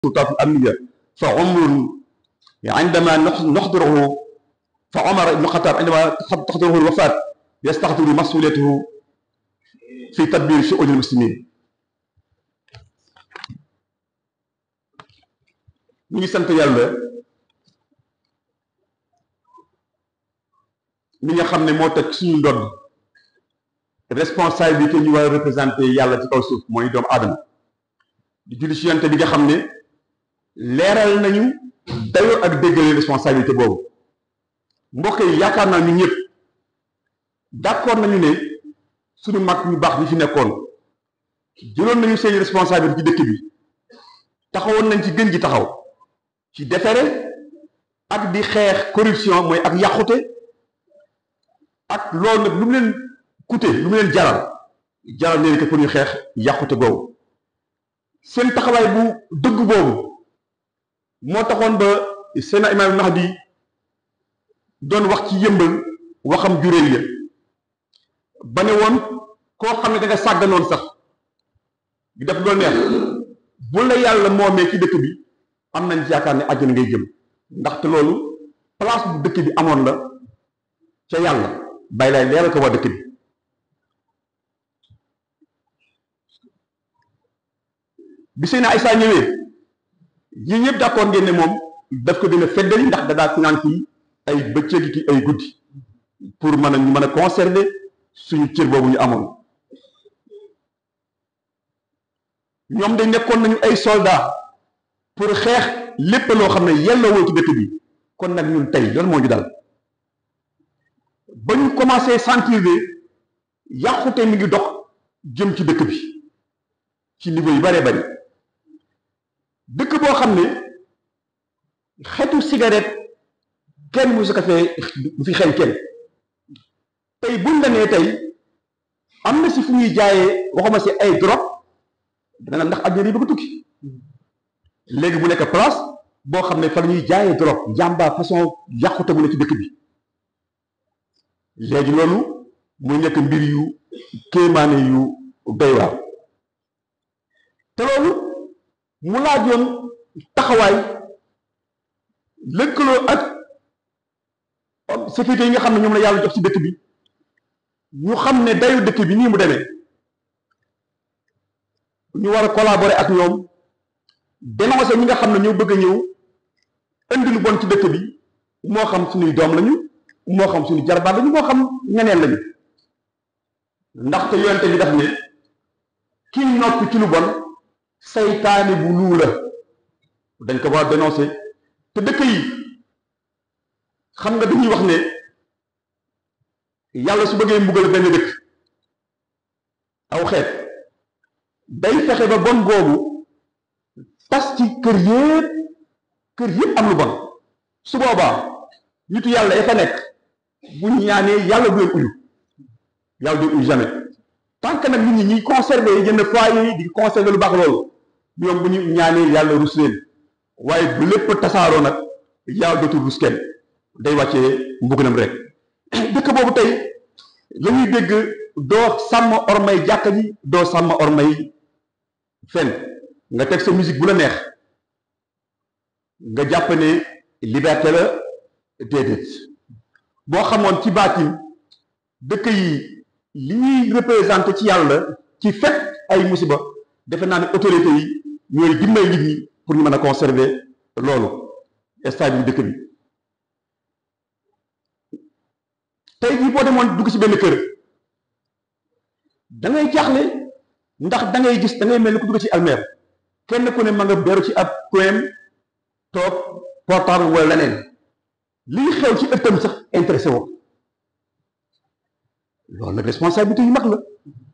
السلطات الأمنية فعمر عندما نحضره فعمر بن الخطاب عندما تحضره الوفاة يستحضر مسؤوليته في تدبير شؤون المسلمين ñu ngi sant yàlla mi nga xam ne moo teg suñu ndodd responsabilité ñu war a représenté yàlla ci kaw suuf mooy doomu aadama di julli ci yonte bi nga xam ne leeral nañu dayoo ak déggale responsabilité boobu mbokk yi yaakaar naa ñu ñëpp d'accord nañu ne suñu mag ñu baax ñi fi nekkoon jëloon nañu seeni responsabilité ci dëkk bi taxawoon nañ ci gën ji taxaw ci defere ak di xeex corruption mooy ak yàqute ak loolu nag lu mu leen coûté lu mu leen jaral jaral leen que pour ñu xeex yàqute boobu seen taxawaay bu dëgg boobu moo taxoon ba seen imaam Mahdi doon wax ci yëmbal waxam juréel ya ba ne woon koo xam ne da nga sàgganoon sax di def loo neex bu la yàlla moomee ci dëkk bi am nañ ci yaakaar ne àjjana ngay jëm ndaxte loolu place bu dëkk bi amoon la ca yàlla bàyyi laay leeral ko waa dëkk bi bi seen Aysa ñëwee ñi ñëpp d'accord ngeen ne moom daf ko dina feddali ndax da daa finance yi ay bëccëg ki ay guddi pour mën a ñu mën a conserver suñu cër boobu ñu amoon ñoom dañ nekkoon nañu ay soldats pour xeex lépp loo xam ne yelloowul ci dëkk bi kon nag ñun tey loolu moo ñu dal ba ñu commencé sentir ne yàqute mi ngi dox jëm ci dëkk bi ci niveau yu bëree bëri dëkk boo xam ne xetu cigarette kenn mu su ko fee du fi xeeñ kenn tey buñ la nee tey am na si fu ñuy jaayee waxuma si ay drogue dana ndax àddina yi bëgg tukki léegi bu nekk place boo xam ne fa la ñuy jaayee drogue njàmba façon yàqute bu ne ci dëkk bi léegi loolu muy nekk mbir yu kéemaane yu doy waar te loolu mu laajoon taxawaay lëkkaloo ak sécurité yi nga xam ne ñoom la yàlla jox ci dëkk bi ñu xam ne dayu dëkk bi nii mu demee ñu war a collaborer ak ñoom dénoncer ñi nga xam ne ñoo bëgg a ñëw indi lu bon ci dëkk bi moo xam suñuy doom lañu moo xam suñu jarbaat lañu moo xam ñeneen lañu ndaxte yonte bi daf ne ki noppi ci lu bon saytaane bu luu la dañ ko war a dénoncer te dëkk yi xam nga dañuy wax ne yàlla su bëggee mbugal benn dëkk aw xeet day fexe ba bon googu tas ci kër yépp kër yépp am lu bon su boobaa nitu yàlla ya fa nekk bu ñu ñaanee yàlla du leen uyu yàlla du leen uyu jamais tant que nag nit ñi ñuy conserver yenn foyer yi di conserver lu baax loolu ñoom bu ñu ñaanee yàlla rus leen waaye bu lépp tasaaroo nag yàlla dootul rus kenn day wàccee mbugalam rek dëkk boobu tey la ñuy dégg doo sàmm ormay jàkka ji doo sàmm ormay fen nga teg sa musique bu la neex nga jàpp ne liberté la déedéet boo xamoon ci baatin dëkk yi li ñuy représenté ci yàlla ci fet ay musiba defe naa ne autorité yi ñooy dimbali nit ñi pour ñu mën a conserver loolu stade bi dëkk bi tey jii boo demoon dugg ci benn kër da ngay jaaxle ndax da ngay gis da ngay mel ni ku dugg ci almeer kenn ku ne ma nga beru ci ab coin toog portable wala leneen lii xew ci ëttam sax intéressé woo loolu nag responsabilité yu mag la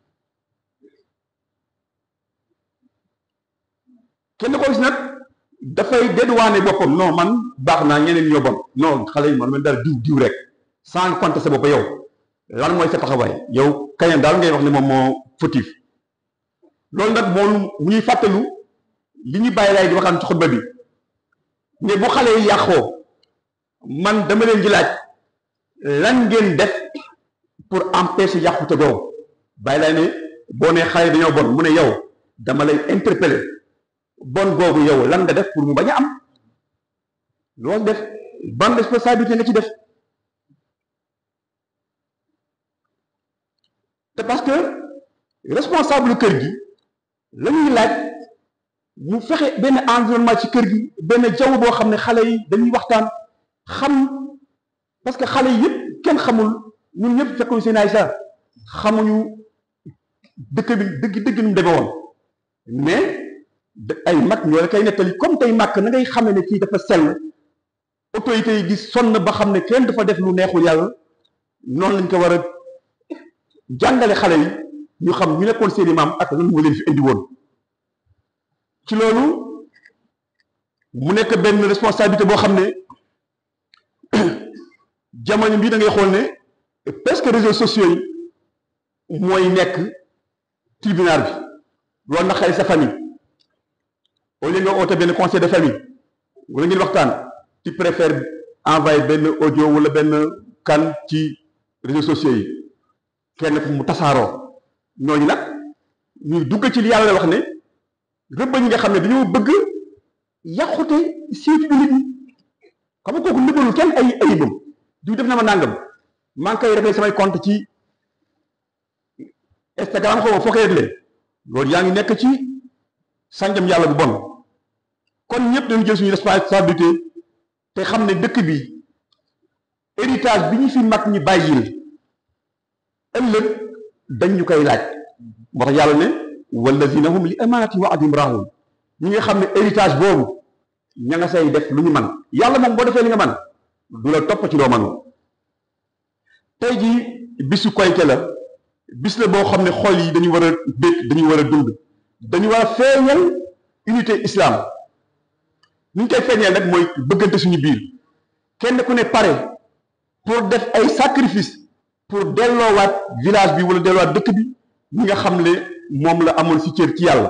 kenn ko gis nag dafay dédouaner boppam non man baax naa ñeneen ñoo bon non xale yi man man daal diw diw rek sans compter sa bopp yow lan mooy sa taxawaay yow kañam daal ngay wax ne moom moo fautif loolu nag moom mu ñuy fàttalu li ñu bàyyi laay di waxaan ci xutba bi ne bu xale yi yàqoo man dama leen di laaj lan ngeen def pour empêcher yàqute googu bàyyi laay ne boo nee xale yi dañoo bon mu ne yow dama lay interpeller bon googu yow lan nga def pour mu bañ a am loolu def ban responsabilité nga ci def te parce que responsable kër gi la ñuy laaj mu fexe benn environnement ci kër gi benn jaww boo xam ne xale yi dañuy waxtaan xam parce que xale yi yëpp kenn xamul ñun ñëpp fekkuñu seen ay sa xamuñu dëkk bi dëgg dëgg nu mu demee woon mais ay mag ñoo la koy nettali comme tey màkk na ngay xamee ne kii dafa sell autorités yi gis sonn ba xam ne kenn dafa def lu neexul yàlla noonu lañ ko war a jàngale xale yi ñu xam ñu nekkoon seeni maam ak lan moo leen fi indi woon ci loolu mu nekk benn responsabilité boo xam ne jamono bii da ngay xool ne presque réseaux sociaux yi mooy nekk tribunal bi loolu na xale sa famille au lieu nga oote benn conseil de famille wala ngeen waxtaan tu préfères envoyer benn audio wala benn kan ci réseaux sociaux yi kenn ku mu tasaaroo ñooñu nag ñuy dugg ci li yàlla wax ne rëbb ñi nga xam ne dañoo bëgg yàqute siitu nit ñi xam nga kooku nëbbalul kenn ay ayibam du def na ma nàngam maa ngi koy réglé samay compte ci Instagram xaw ma foo koy réglé loolu yaa ngi nekk ci sànjam yàlla bu bon kon ñëpp dañu jël suñu responsabilité te xam ne dëkk bi héritage bi ñu fi mag ñi bàyyil ëllëg dañ ñu koy laaj moo tax yàlla ne wallazina hum li amaanati wa adim raahun ñi nga xam ne héritage boobu ña nga say def lu ñu man yàlla moom boo defee li nga man du la topp ci loo man tey jii bisu koyte la bis la boo xam ne xol yi dañu war a bég dañu war a dund dañu war a feeñal unité islam ni ñu koy feeñal nag mooy bëggante suñu biir kenn ku ne pare pour def ay sacrifice pour delloowaat village bi wala delloowaat dëkk bi ñi nga xam ne moom la amoon ci cër ci yàlla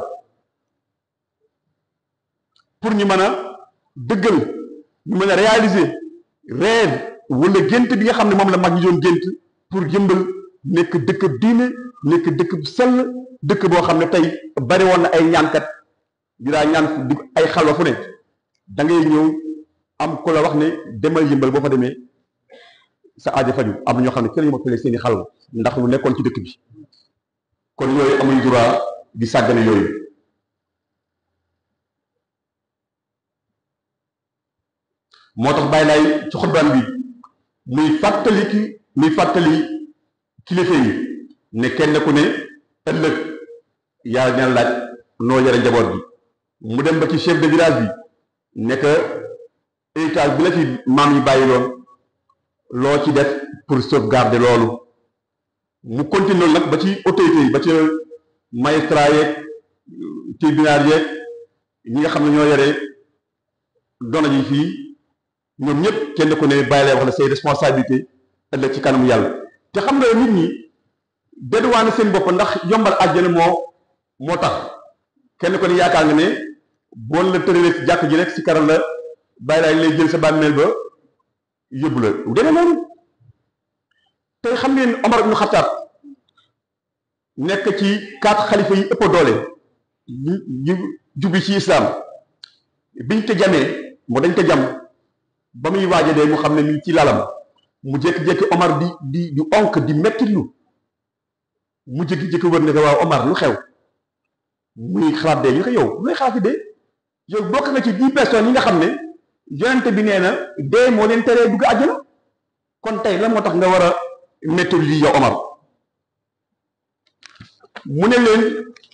pour ñu mën a dëggal ñu mën a réaliser rêve wala gént bi nga xam ne moom la mag ñi doon gént pour jëmbal nekk dëkk diine nekk dëkk bu sell dëkk boo xam ne tey bari woon na ay ñaankat yu daa ñaan di ay xalwa fu ne da ngay ñëw am ku la wax ne demal yëmbal boo fa demee sa aajo faju am na ñoo xam ne kenn ñu ma fële seeni xalwa ndax lu nekkoon ci dëkk bi kon yooyu amuñ droit di sàggane yooyu moo tax bàyyi laay ci xutbaan bi muy fàttali ki muy fàttali kilifa yi ne kenn ku ne ëllëg yàlla dina laaj noo yore njaboot bi mu dem ba ci chef de village bi nekk héritage bi la fi maam yi bàyyi loon loo ci def pour sauvegarder loolu mu continue nag ba ci autorité yi ba ci magistrat yeeg tribunal yeeg ñi nga xam ne ñoo yore doona ji fii ñoom ñëpp kenn ku ne bàyyi lay wax ne say responsabilité ëllëg ci kanamu yàlla te xam nga nit ñi dédduwaane seen bopp ndax yombal àjjana moo moo tax kenn ko ne yaakaar nga ne boon la tëralee ci jàkk ji rek si karal la bàyyi laay lay jël sa bàmmeel ba yóbbu la bu demee noonu tey xam ngeen Omar ibn Khattab nekk ci quatre xalifa yi ëpp doole ñu ñu jubi ci islam biñ ko jamee mu dañ ko jam ba muy waaja dee mu xam ne mi ci lalam mu jékki-jékki Omar di di di onk di mettitlu mu jékki-jékki wër ne ko waaw Omar lu xew muy xalaat dee ñu ko yow looy xalaati dee yow bokk nga ci dix personnes yi nga xam ne yonente bi nee na dee moo leen teree dugg àjjana kon tey la moo tax nga war a métti lii yow Omar mu ne leen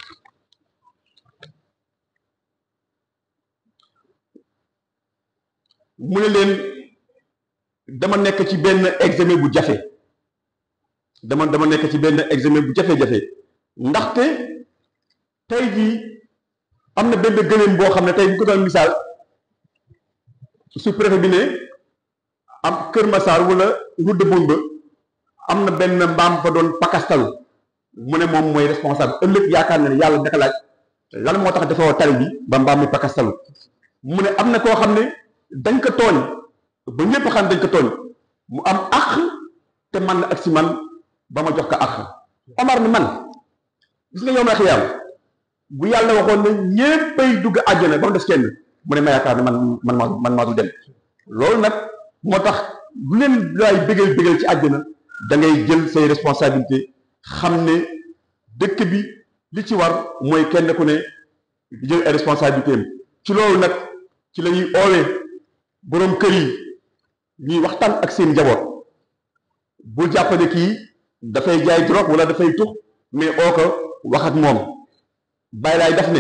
mu ne leen dama nekk ci benn examen bu jafe dama dama nekk ci benn examen bu jafe-jafe ndaxte tey jii am na benn gëléem boo xam ne tey bu ko doon misaal su préfet bi ne am Kër Massar wala route de Boune ba am na benn mbaam fa doon pakastalu mu ne moom mooy responsable ëllëg yaakaar na ne yàlla daka laaj lan moo tax dafa tali bi ba mbaam mi pakastalu mu ne am na koo xam ne dañ ko tooñ ba ñëpp xam dañ ko tooñ mu am àq te man na ak si man ba ma jox ko àq Omar ni man gis nga yow ma xiyaam bu yàlla waxoon ne ñéppay dugg àjjana ba mu des kenn mu ne ma yaakaar ne man man maa man maa du dem loolu nag moo tax lu leen laay bégal bégal ci àjjana da ngay jël say responsabilité xam ne dëkk bi li ci war mooy kenn ku ne jël ay responsabilité am ci loolu nag ci la ñuy oowee boroom kër yi ñuy waxtaan ak seen njaboot bul jàpp ne kii dafay jaay drogue wala dafay tux mais oo ko wax ak moom bàyyi laay daf ne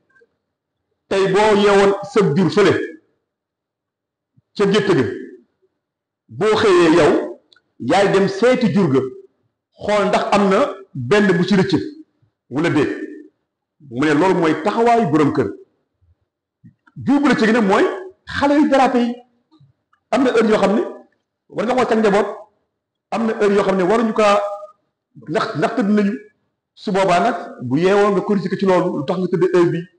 tey boo yeewoon sëb jur fële ca gétt ga boo xëyee yow yaay dem seeti jur ga xool ndax am na benn bu ci rëcc wala déet mu ne loolu mooy taxawaayu boroom kër jur bu rëcc gi nag mooy xale yu dérapé yi am na heure yoo xam ne war nga xool ca njaboot am na heure yoo xam ne waruñu kaa ndax ndax tëdd nañu su boobaa nag bu yeewoo nga corriger ko ci loolu lu tax nga tëdd heure bi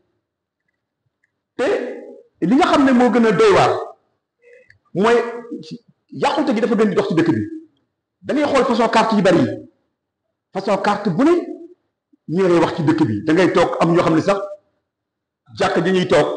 te li nga xam ne moo gën a doy waar mooy yàqute gi dafa gën di dox ci dëkk bi da ngay xool façon carte yi bari yi façon carte bu ne ñu ngay wax ci dëkk bi da ngay toog am ñoo xam ne sax jàkk ji ñuy toog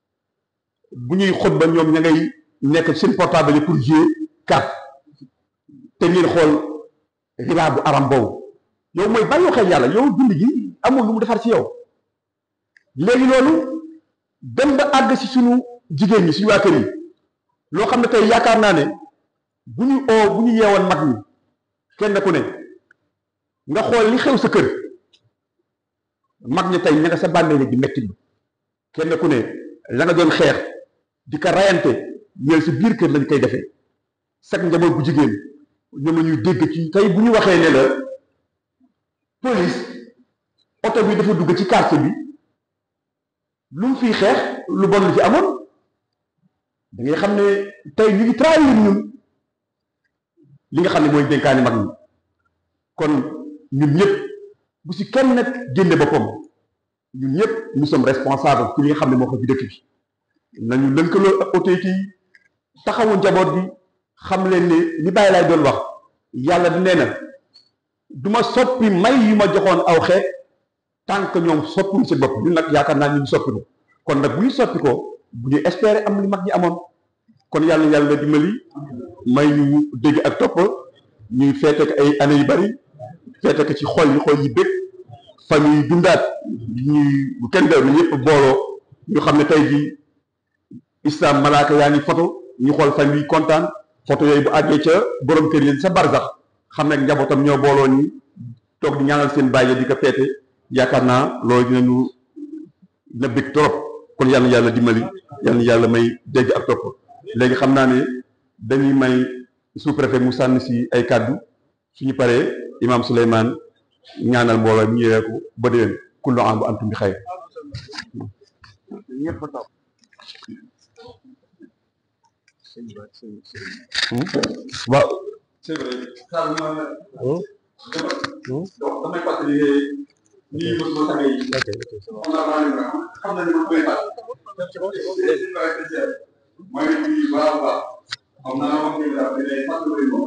bu ñuy xutba ñoom ña ngay nekk seen portable yi pour jouer carte te ngeen xool riba bu aram boobu yow mooy bàyyi xel yàlla yow dund gi amul lu mu defar ci yow léegi loolu dem ba àgg si suñu jigéen ñi suñu waa kër yi loo xam ne tey yaakaar naa ne bu ñu oo bu ñu yeewoon mag ñi kenn ku ne nga xool li xew sa kër mag ñi tey ña nga sa bànnee di metti kenn ku ne la nga doon xeex di ko rayante ñeel si biir kër lañ koy defee sag njaboot bu jigéen ñoom la ñuy dégg ci tey bu ñu waxee ne la police oto bi dafa dugg ci quartier bi lu mu fiy xeex lu bon lu fi amoon da ngay xam ne tey ñu ngi trahir ñun li nga xam ne mooy dénkaani mag ñi kon ñun ñëpp bu si kenn nag génne boppam ñun ñëpp nous sommes responsables ci li nga xam ne moo ko ci dëkk bi nañu lënkaloo ak autorité yi taxawu njaboot bi xam leen ne li bàyyi laay doon wax yàlla di nee na du ma soppi may yu ma joxoon aw xeet tant que ñoom soppiwuñ seen bopp ñun nag yaakaar naa ñu ngi soppi ko kon nag bu ñu soppi ko bu ñu espérer am li mag ñi amoon kon yàlla yàlla dimbali may ñu dégg ak topp ñuy feete ko ay années yu bari feete ko ci xol yi xol yi bëgg famille yi dundaat ñuy bu kenn dew na ñëpp booloo ñu xam ne tey ji islam malaaka yaa ngi photo ñu xool famille yi kontaan photo yooyu bu àggee ca borom kër yi sa barsax xam ne njabootam ñoo booloo ni toog di ñaanal seen bàyyi di ko feete yaakaar naa loolu dinañu dina bëgg trop kon yàlla yàlla dimbali yàlla yàlla may dégg ak topp léegi xam naa ne dañuy may sous-préfet mu sànni si ay kàddu suñu paree imam Souleymane ñaanal mbooloo mi ñëwee ko ba déwén kullu am bu antum bi xayr waaw c'est vrai damay fàttali ne nii mos ma tàngee yi xam naa xam nañu ma koy fàttali mooy nii baax a baax xam naa wax ni daal dinañ fàttali ko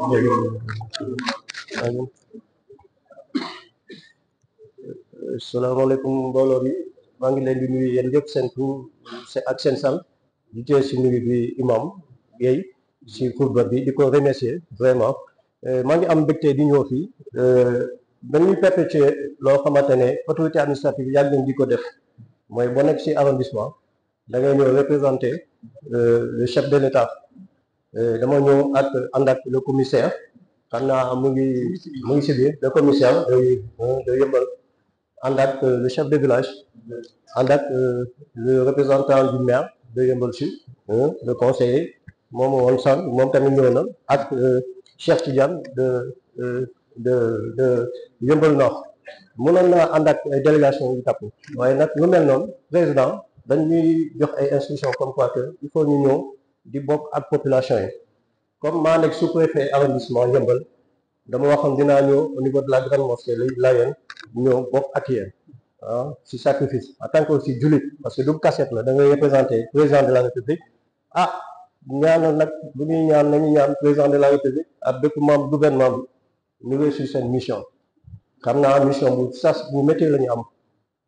salaamaaleykum mbooloo mi maa ngi leen di nuyu yéen yëpp seen tur ak seen sant di tee si nuyu bi imam Guèye si xutba bi di ko remercier vraiment maa ngi am mbégte di ñëw fii dañuy perpétuer loo xamante ne autorité administrative yàgg nañ di ko def mooy boo nekk si arrondissement da ngay ñëw représenter le chef de l'État dama ñëw ak ànd ak le commissaire xam naa mu ngi mu ngi si biir le commissaire de de Yeumbeul ànd ak le chef de village ànd ak le représentant du maire de Yeumbeul Sud le conseiller moom woon san moom tamit ñëw na ak Cheikh Tidiane de de de Yeumbeul Nord mënoon naa ànd ak ay délégation yu tàpp waaye nag lu mel noonu président dañuy jox ay instructions comme quoi que il faut ñu ñëw di bokk ak population yi comme maa nekk sous-préfet arrondissement Yeumbeul dama waxoon dinaa ñëw au niveau de la grande mosquée Layène ñëw bokk ak yéen ah si sacrifice en tant que aussi jullit parce que du cassette la da ngay représenter président de la république ah ñaanal nag bu ñuy ñaan nañu ñaan président de la république ak bépp membre gouvernement bi ñu réussir seen mission xam naa mission bu sas bu métti la ñu am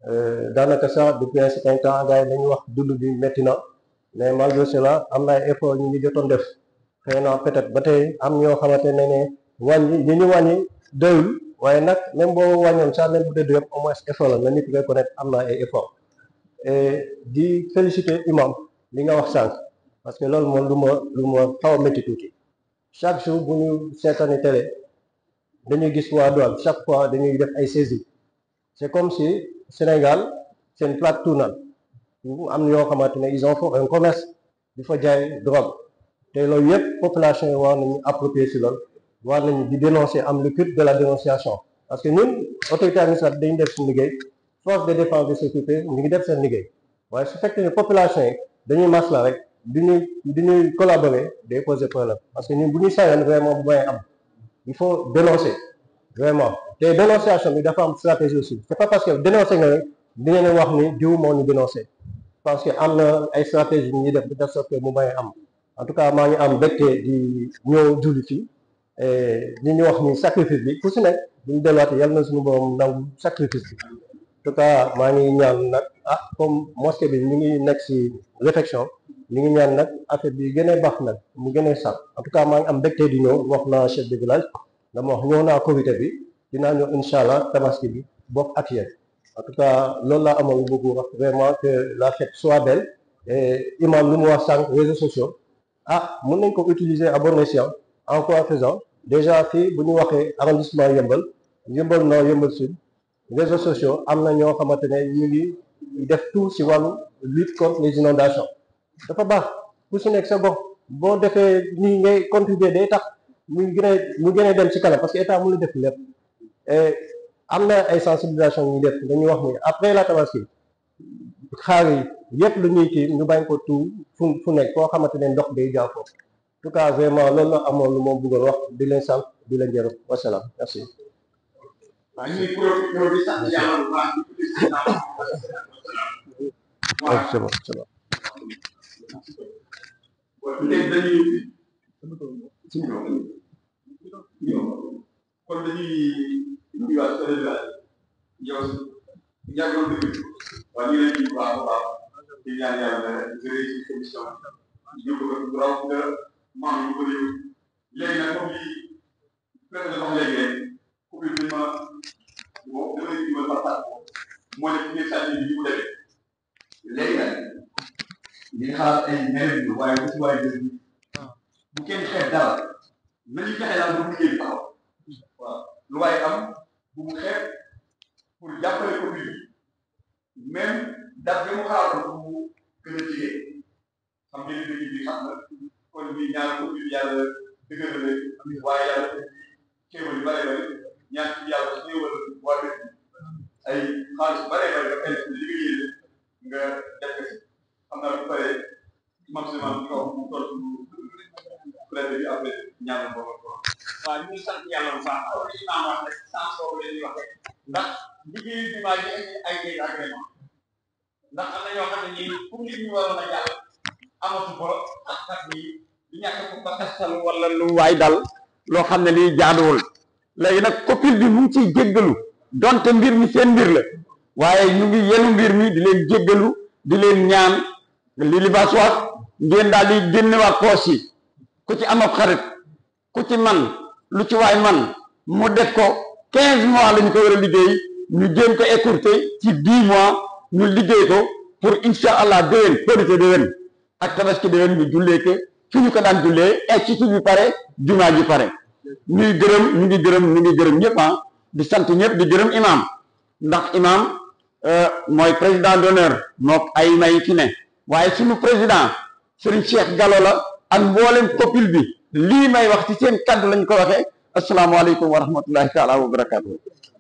daanaka sax depuis un certain temps gars yi dañuy wax dund bi métti na mais malgré cela am na ay effort ñu ngi jotoon def xëy na peut-être ba tey am ñoo xamante ne ne wàññi li ñu wàññi doyul waaye nag même boo wàññoon sax même bu dee doyul au moins effort la na nit reconnaître am na ay effort et di féliciter imam li nga wax sànq parce que loolu moom lu ma lu ma xaw a métti tuuti chaque jour bu ñu seetaani télé dañuy gis waa douane chaque fois dañuy def ay saisies c'est comme si Sénégal c'est une plaque tournante am ñoo xamante ne ils ont fait un commerce di fa jaay drogue te loolu yëpp population yi war nañu approprier si loolu war nañu di dénoncer am le culte de la dénonciation parce que ñun autorité administrative dañu def suñu liggéey force de défense de sécurité ñu ngi def seen liggéey waaye su fekkee ne population yi dañuy masla rek du ñuy du ñuy collaborer day poser problème parce que ñun bu ñuy sañoon vraiment bu may am il faut dénoncer vraiment te dénonciation bi dafa am stratégie aussi c'est pas parce que dénoncer nga rek di ngeen wax ni diw moo ñu dénoncer parce que am na ay stratégie ñuy def de telle sorte que mu may am en tout cas maa ngi am mbégte di ñëw julli fii li ñu wax ni sacrifice bi ku si nekk bu ñu delluwaatee yàlla na suñu borom nangu sacrifice bi en tout cas maa ngi ñaan nag ah comme mosquée bi ñu ngi nekk si réflexion ñu ngi ñaan nag affaire bi gën a baax nag mu gën a sax en tout cas maa ngi am mbégte di ñëw wax naa chef de village dama wax ñëw naa comité bi dinaa ñëw incha allah tabaski bi bokk ak yéen en tout cas loolu laa amoon bëgg wax vraiment que la fête soit belle et imam lu mu wax sànq réseaux sociaux ah mën nañ ko utiliser à bon escient en quoi faisant déjà fii bu ñu waxee arrondissement yëmbal yëmbal nord yëmbal sud réseaux sociaux am na ñoo xamante ne ñu ngi def tout si wàllu lutte contre les inondations dafa baax ku si nekk sa gox boo defee nii ngay contribuer day tax muy gën a mu gën a dem ci kanam parce que état mënu def lépp et am na ay sensibilisation ñu def dañuy wax ni après la tabaski xaar yi yëpp lu ñuy kii ñu bañ ko tout fu fu nekk foo xamante ne ndox day jaaw foofu en tout cas vraiment loolu la amoon lu moom bëggoon wax di leen sant di leen jërëm wasalaam merci. waaw ñu ngi profité di sant yàlla bu baax di sant waaw c'est bon c'est bon. léegi dañuy kon dañuy nuyuwaat sa village yow yàggoon dëgg waaye ñu leen di baax a baax di ñaan yàlla nga réussir émission yóbbu ko bu raw nga maam yu ko réew léegi nag comme li président wax léegi rek couple bi ma bon damay dimbal par part moo nekk ci biir sànni bi mu demee léegi nag ñu ngi xalaat ay ñeneen ñu waaye bu si waaye dëgg bu kenn xeeb dara nañu fexe daal bu liggéey bi taxaw waaw lu waaye am bu mu xeeb pour jàppale ko bi même date bi mu xalaatoon pour mu gën a jigéen xam ngeen ne dëgg bi xam na kon bi ñaar ko bi yàlla dëgërale waaye yàlla xéewal yu bare bare ñaan ci yàlla xéewal waa dëkk ay xaalis bare bare nga fay li nga yéene nga def ko si xam naa bu paree maximum bi kaw mu toll préfet bi après ñaanal boobu ko waaw ñu ngi sant yàlla bu baax comme li imaam wax rek sans boobu la ñuy wax rek ndax liggéeyu jumaa ji indi ay ay agrément ndax am na ñoo xam ne nii pour nit ñi waroon a jàll amatu ko ak kat bi di ñàkk ko ba kastal wala lu waay dal loo xam ne lii jaaduwul léegi nag copil bi mu ngi ciy jéggalu donte mbir mi seen mbir la waaye ñu ngi yenu mbir mi di leen jéggalu di leen ñaan li libaas wax ngeen daal di génnewaat poos yi ku ci am ab xarit ku ci man lu ci waay man mu def ko quinze mois la ñu ko war a liggéey ñu jéem ko écourter ci dix mois ñu liggéey ko pour insha allah déwén korité déwén ak tabaski déwén ñu jullee ko fi ñu ko daan jullee institut bi pare jumaa ji pare ñuy gërëm ñu ngi gërëm ñu ngi gërëm ñëpp ah di sant ñëpp di gërëm imam ndax imam mooy président d'honneur mook ay may fi ne waaye suñu président Serigne Cheikh Gallo la ak mboolem copil bi lii may wax ci seen kaddu lañ ko waxee asalaamaaleykum wa rahmatullahi taala wa barakaatu.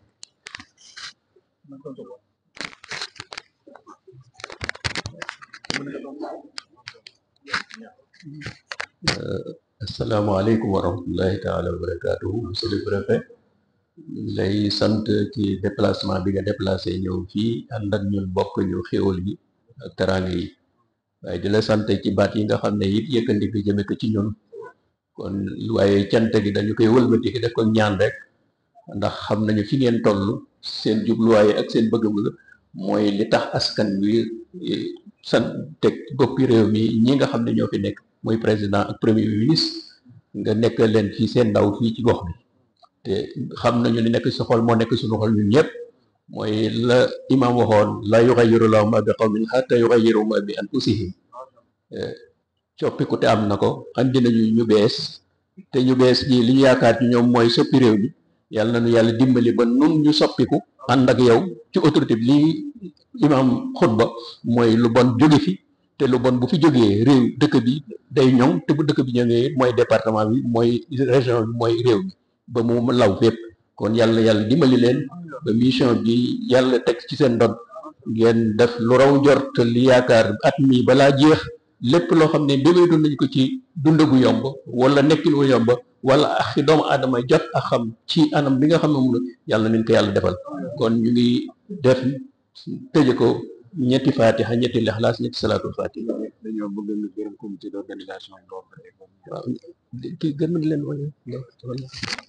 asalaamaaleykum wa rahmatullahi taala wa barakaatuhu monsieur le préfet lay sant ci déplacement bi nga déplacé ñëw fii ànd ak ñun bokk ñu xéwal yi ak teraanga yi waaye di la sant ci baat yi nga xam ne it yëkkandi ko jëme ko ci ñun kon waaye cant gi dañu koy wëlbati def ko ñaan rek ndax xam nañu fi ngeen toll seen jubluwaay ak seen bëgg-bëgg mooy li tax askan wi san teg boppi réew mi ñi nga xam ne ñoo fi nekk mooy président ak premier ministre nga nekk leen fii seen ndaw fii ci gox bi te xam nañu li nekk sa xol moo nekk suñu xol ñun ñëpp mooy la imam waxoon la yughayyiru Allahu ma bi qawmin hatta yughayyiru ma bi anfusihim coppiku te am na ko andi nañu ñu bees te ñu bees ñi li ñu yaakaar ci ñoom mooy soppi réew mi yàlla nañu yàlla dimbali ba nun ñu soppiku ànd ak yow ci autorité bi lii imam xutba mooy lu bon jóge fi te lu bon bu fi jógee réew dëkk bi day ñoŋ te bu dëkk bi ñëwee mooy département bi mooy région bi mooy réew mi ba mu law fépp kon yàlla yàlla dimbali leen ba mission bi yàlla teg ci seen ndon ngeen def lu raw njort li yaakaar at mi balaa jeex lépp loo xam ne bébé doon nañ ko ci dund gu yomb wala nekkin gu yomb wala ak doomu aadama jot ak xam ci anam bi nga xam ne moom la yàlla nañ ko yàlla defal kon ñu ngi def tëje ko ñetti fatiha ñetti lixlaas ñetti salaatul fatiha dañoo bëgg nga gërëm comité d'organisation boobu waaw kii gën na leen wala wala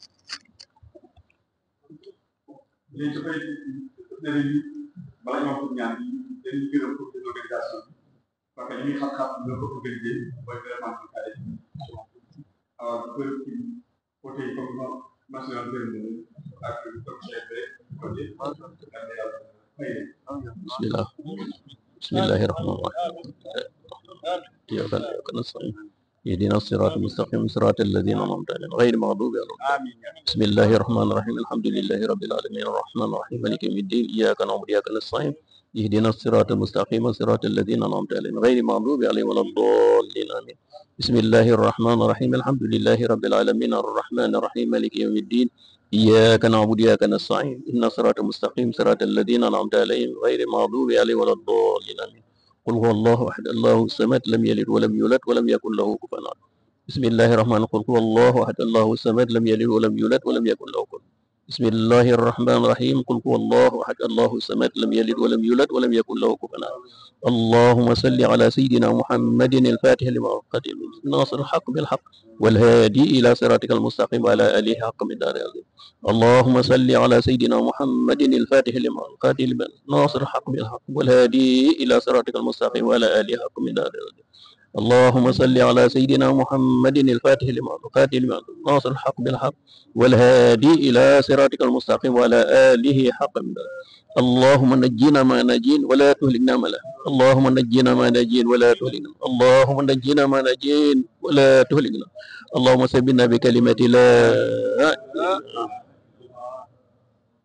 léegi dafay danañu bala ñoo ko ñaan dañuy gërëm comité d'organisation bi parce que li muy xam-xam ñoo ko organisé mooy vraiment ñu kare alors gërëm ci côté yi comme ma national gërëm ak comité bi côté yàlla fay leen bismillah bismillahi rahmani rahim iyyaka na'budu wa nasta'in اهدنا الصراط المستقيم صراط الذين أنعمت عليهم غير المغضوب عليهم بسم الله الرحمن الرحيم الحمد لله رب العالمين الرحمن الرحيم مالك يوم الدين إياك نعبد وإياك نستعين اهدنا الصراط المستقيم صراط الذين أنعمت عليهم غير المغضوب عليهم ولا الضالين آمين بسم الله الرحمن الرحيم الحمد لله رب العالمين الرحمن الرحيم مالك يوم الدين إياك نعبد وإياك نستعين إن الصراط المستقيم صراط الذين أنعمت عليهم غير المغضوب عليهم ولا الضالين آمين قل هو الله أحد الله الصمد لم يلد ولم يولد ولم يكن له كفوا أحد بسم الله الرحمن الرحيم قل هو الله أحد الله الصمد لم يلد ولم يولد ولم يكن له كفوا بسم الله الرحمن الرحيم قل هو الله أحد الله الصمد لم يلد ولم يولد ولم يكن له كفوا أحد اللهم صل على سيدنا محمد الفاتح لما أغلق ناصر الحق بالحق والهادي إلى صراطك المستقيم وعلى آله حق من دار العظيم اللهم صل على سيدنا محمد الفاتح لما أغلق ناصر الحق بالحق والهادي إلى صراطك المستقيم وعلى آله حق من دار العظيم اللهم صل على سيدنا محمد الفاتح لما أغلق ناصر الحق بالحق والهادي إلى صراطك المستقيم وعلى آله حق من دار اللهم نجينا ما نجين ولا تهلكنا ما لا اللهم نجينا ما نجين ولا تهلكنا اللهم نجينا ما نجين ولا تهلكنا اللهم سبنا بكلمة لا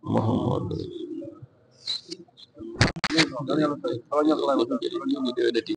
محمد